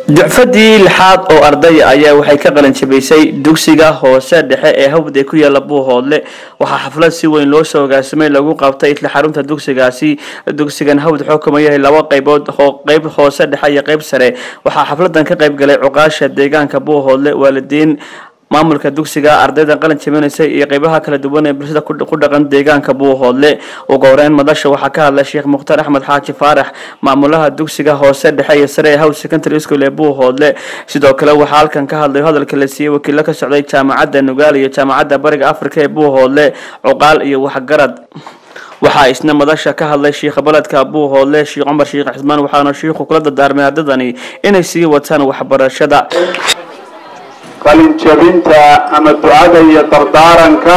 ducfadii lixaad oo ardaya ayaa waxay ka qalin jabaysay dugsiga hoose dhexe ee hawd ee ku yaala buuhoodle waxaa xaflad si weyn loo soo hogaasamay lagu qabtay isla xarunta dugsigaasi dugsigan hawd wuxuu kuma yahay laba qaybood qeyb hoose dhexe iyo qeyb sare waxaa xafladan ka qayb galay cuqaasha deegaanka buuhoodle waalidiin maamulka dugsiga ardayda qalin jabinaysa iyo qeybaha kala duwan ee bulshada ku dhaqan deegaanka buuhoodle ugu horeyn madasha waxaa ka hadlay sheekh mukhtaar axmed xaaji faarax maamulaha dugsiga hoose dhexe iyo sare ee house secondary school ee buuhoodle sidoo kale waxaa halkan ka hadlay hadalka la siiyey wakiilo ka socday jaamacadda nugaal iyo jaamacadda bariga afrika ee buuhoodle cuqaal iyo waxgarad waxaa isna madasha ka hadlay shiikha baledka buuhoodle sheekh cumar sheekh cismaan waxaana shiikhu kula dardaarmay ardadani inay sii wataan waxbarashada qalinjabinta ama ducada iyo dardaaranka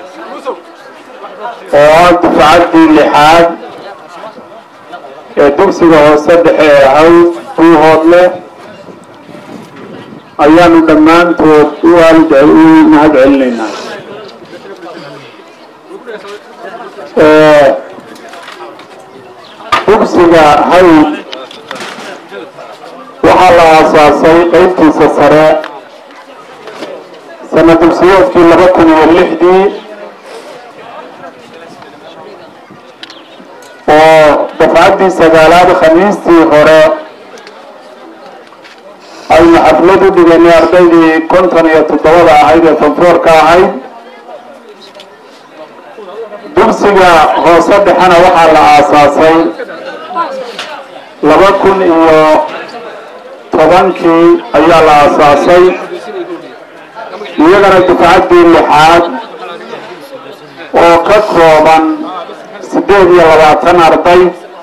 oo ah dufcaddii lixaad ee dugsiga hoose dhexe ee hawd buuhoodle ayaanu dhammaantood u waalid u mahad celinaynaa dugsiga hawd waxaa la aasaasay qeybtiisa sare sana dugsiyoodkii laba kun iyo lixdii oo dafcaddii sagaalaad khamiistii hore aynu xaflad u dhiganay ardaydii konton iyo toddobada ahayd ee fanfoorka ahayd dugsiga hoose dhexena waxaa la aasaasay laba kun iyo tobankii ayaa la aasaasay iyagana dufcaddii lixaad oo ka kooban siddeed iyo labaatan arday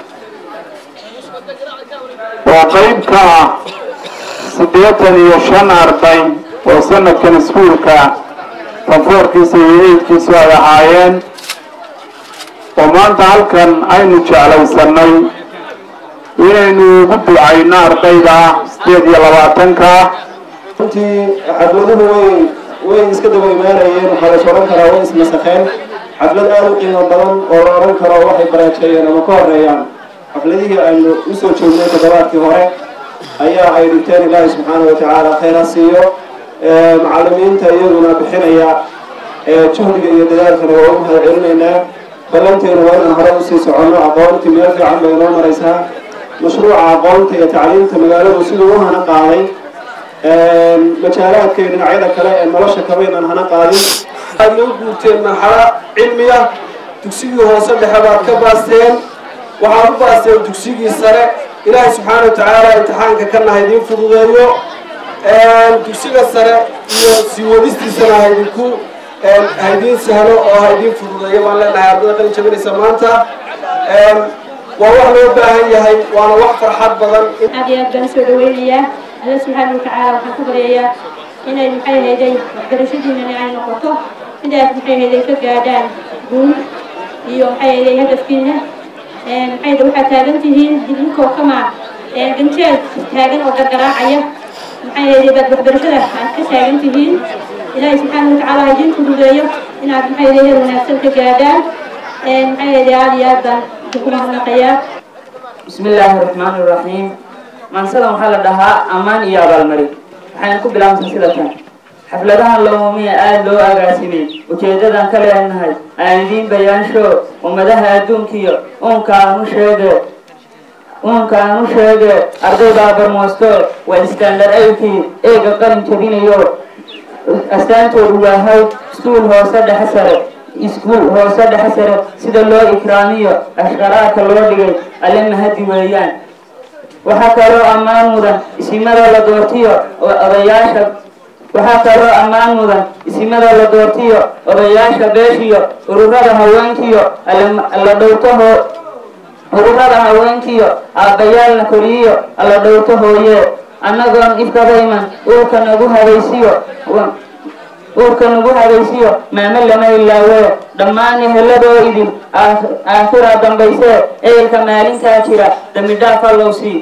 oo qeyb ka ah siddeetan iyo shan arday oo sanadkan iskuulka fanfoorkiisa iyo eydkiisu ay ahaayeen oo maanta halkan aynu jeclaysanay inaynu ugu ducayno ardayda siddeed iyo labaatanka runtii xafladuhu way way iska daba imaanayeen waxaa lays odhan karaa way ismasakeen xaflad aada u qiimo badan oo la odhan karo waxay baraajeeyeen ama ka horeeyaan xafladihii aynu usoo joognay toddobaadkii hore ayaa ay dhigteen ilaahay subxaana wa tacaala khayra siiyo macalimiinta iyaguna bixinaya juhdiga iyo dadaalkana waa u mahad celinaynaa ballanteenu waa inaan hore usii soconno aqoontii meel fiican bay noo maraysaa mashruuca aqoonta iyo tacliimta magaaladu siduu u hana qaaday majaalaadka iyo dhinacyada kale ee nolosha kabaynaan hana qaadin waxaad noo guurteen marxalo cilmiya dugsigii hoose dhexe baad ka baasteen waxaad u baasteen dugsigii sare ilaahay subxaana wa tacaala imtixaanka kana haydin fududeeyo dugsiga sare iyo sii wadistiisana haydinku haydiin sahlo oo haydiin fududeeyo baan leenahay ardada qalin jabinaysa maanta waa wax loo baahan yahay waana wax farxad badan aad iyo aad baan soo dhaweynayaa alla subxaana watacaala waxaan ku baryayaa inay maxay hayday waxbarashadiinana ay noqoto intaas maxay hayday ka gaadhaan guul iyo maxay hayday hadafkiina maxay hayday waxaad taagan tihiin idinkoo kama ganjeed taagan oo gargaraacaya maxay hayday baad waxbarashada aad ka taagan tihiin ilaahay subxaana watacaala ha idiin fududeeyo inaad maxay hayday heer wanaagsan ka gaadhaan maxay hayday aad iyo aad baan idinku mahadnaqayaa بسم الله الرحمن الرحيم maansada waxaa la dhahaa ammaan iyo abaalmarin waxayna ku bilaabantay sida tan xafladahan loomumiya aada loo agaasimay ujeedadan ka leenahay aan idiin bayaansho ummadaha adduunkiyo uunka aan u sheege uunka aan u sheege arday baa barmoosto waa standard aykii eega qalin jabinayo astaantoodu waa hawd iskuul hoose dhexe sare iskuul hoose dhexe sare sida loo ikraamiyo ashqaraarka loo dhigay alle mahadi weeyaan waxaa kaloo ammaan mudan isimada la doortiyo odayaasha waxaa kaloo ammaan mudan isimada la doortiyo odayaasha beeshiyo ururada haweenkiyo alla dhowtaho ururada haweenkiyo aabbayaalna koriyiyo alla dhowto hooye annagoon ifkaba iman uurka nagu habaysiyo uurka nagu habaysiyo maame lama ilaawe dhammaan eheladoo idin aakhira dambaysee ehelka maalintaa jira dambi dhaaf allow sii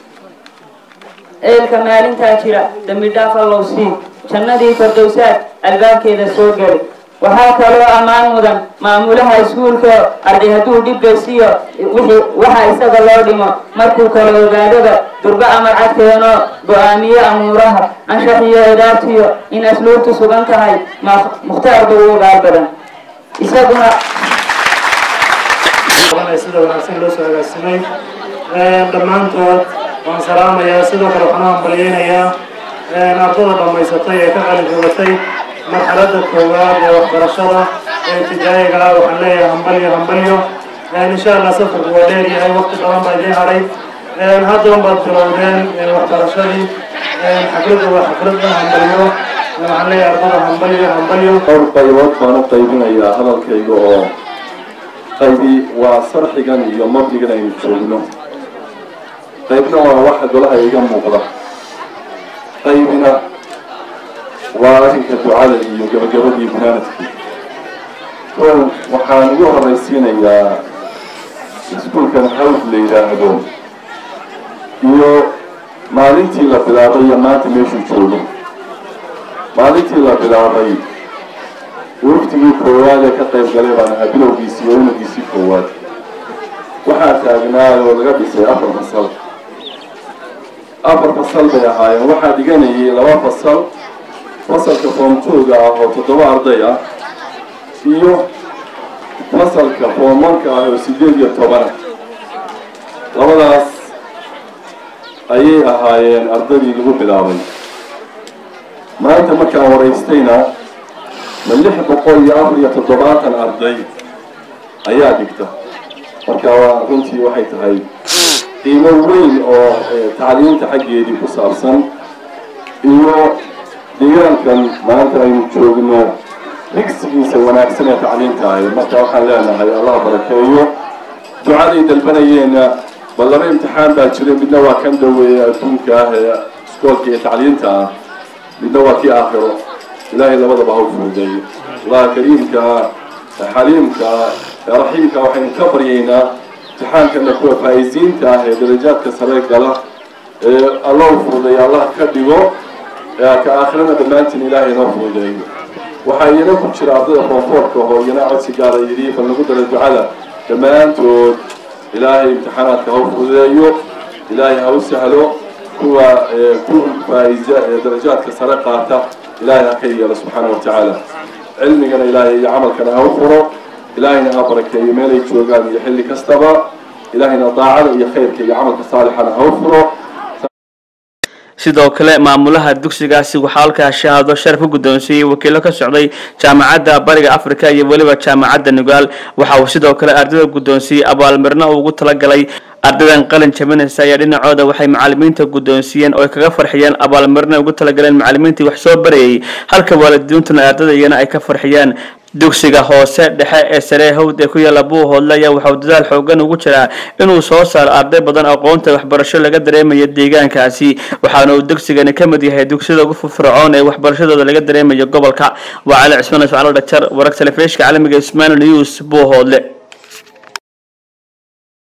ehelka maalintaa jira dambi dhaaf allow sii jannadii fardowsaad albaabkeeda soo geli waxaa kaloo ammaan mudan maamulaha iskuulka arday hadduu dhibgaysiyo wixii waxa isaga loo dhimo markuu kala ogaadaba durba amar cadkeeno go-aamiye amuuraha anshax iyo edaabtiyo in asluubtu sugan tahay mukhtaarba u ogaal badan isaguna sida wanaagsan loo soo agaasimay dhammaantood waan salaamayaa sidoo kale waxaan u hambalyeynayaa ardada dhammaysatay ee ka qalin jogatay marxaladda koowaad ee waxbarashada ee ibtidaa'iga ah waxaan leeyahay hambalyo hambalyo insha allah safarku waa dheer yahay waqti badan baa idiin hadhay haddan baad bilowdeen waxbarashadii xafladda waa xafladda hambalyo waxaan leeyahay ardada hambalyo hambalyo dhowr qaybood baan u qaybinayaa hadalkayga oo qaybi waa sarxigan iyo mabdigan aynu joogno qaybna waa waxa golaha iga muuqda qaybina waa arrinka ducada iyo gabagabadii banaanadkii kow waxaan ugu horraysiinayaa iskuulkan hawd la yidhaahdo iyo maalintii la bilaabay iyo maanta meeshuu joogo maalintii la bilaabay waftigii koowaad ee ka qayb galay baan ahaa bilowgiisii iyo unugiisii koowaad waxaa taagnaa oo laga dhisay afar fasal afar fasal bay ahaayeen waxaa dhiganayay laba fasal fasalka foomtooga ah oo toddoba arday ah iyo fasalka foomanka ah oo sideed iyo tobana labadaas ayay ahaayeen ardaydii lagu bilaabay maanta markaan waraystayna ma lix boqol iyo afar iyo toddobaatan arday ayaa dhigta marka waa runtii waxay tahay qiimo weyn oo tacliinta xaggeedii ku saabsan iyo deegaankan maanta aynu joogno rigsigiisa wanaagsan ee tacliinta ahay marka waxaan leenahay allah barakeeyo ducaday dalbanayeenna bal laba imtixaan baa jira midna waa kan dhoweeye adduunka ah ee iskoolka iyo tacliinta ah midna waa kii aakhiro ilaahay labadaba ha u fuudeeyo allah kariimka xaliimka raxiimka waxaynu ka baryaynaa imtixaankana kuwa faa'iisiinta ah ee darajaadka sare gala ee alla u fuudeeyo allah ka dhigo ka aakhirana dhammaantiin ilaahay inoo fuudeeyo waxaa iyana ku jira ardada foonfoorka oo iyana codsi gaara yidhi bal nagu dara ducada dhammaantood ilaahay imtixaanaadka ha u fuudeeyo ilaahay ha u sahlo kuwa ku faa'iisa ee darajaadka sare qaata ilaahay ha ka yeelo subxaana wa tacaala cilmigana ilaahay iyo camalkana ha u furo ilaahayna ha barakeeyo meelay joogaan iyo xilli kastaba ilaahayna daacada iyo khayrka iyo camalka saalixana ha u furo sidoo kale maamulaha dugsigaasi waxaa halkaa shahaado sharaf u guddoonsiiyey wakiilo ka socday jaamacadda bariga africa iyo weliba jaamacadda nugaal waxa uu sidoo kale ardayda guddoonsiiyey abaalmarino uu ugu talagalay ardaydan qalin jabinaysa ayaa dhinacooda waxay macalimiinta guddoonsiiyeen oo ay kaga farxiyeen abaalmarino ugu talagaleen macalimiintii wax soo barayay halka waalidiintuna ardayda iyana ay ka farxiyaan dugsiga hoose dhexe ee saree hawd ee ku yaalla buuhoodle ayaa waxauu dadaal xoogan ugu jiraa inuu soo saaro arday badan aqoonta waxbarasho laga dareemayo deegaankaasi waxaana uu dugsigani ka mid yahay dugsiyada ugu firfircoon ee waxbarashadooda laga dareemayo gobolka waa cali cismaan ismaal dhajar wararka telefishka caalamiga ismail news buuhoodle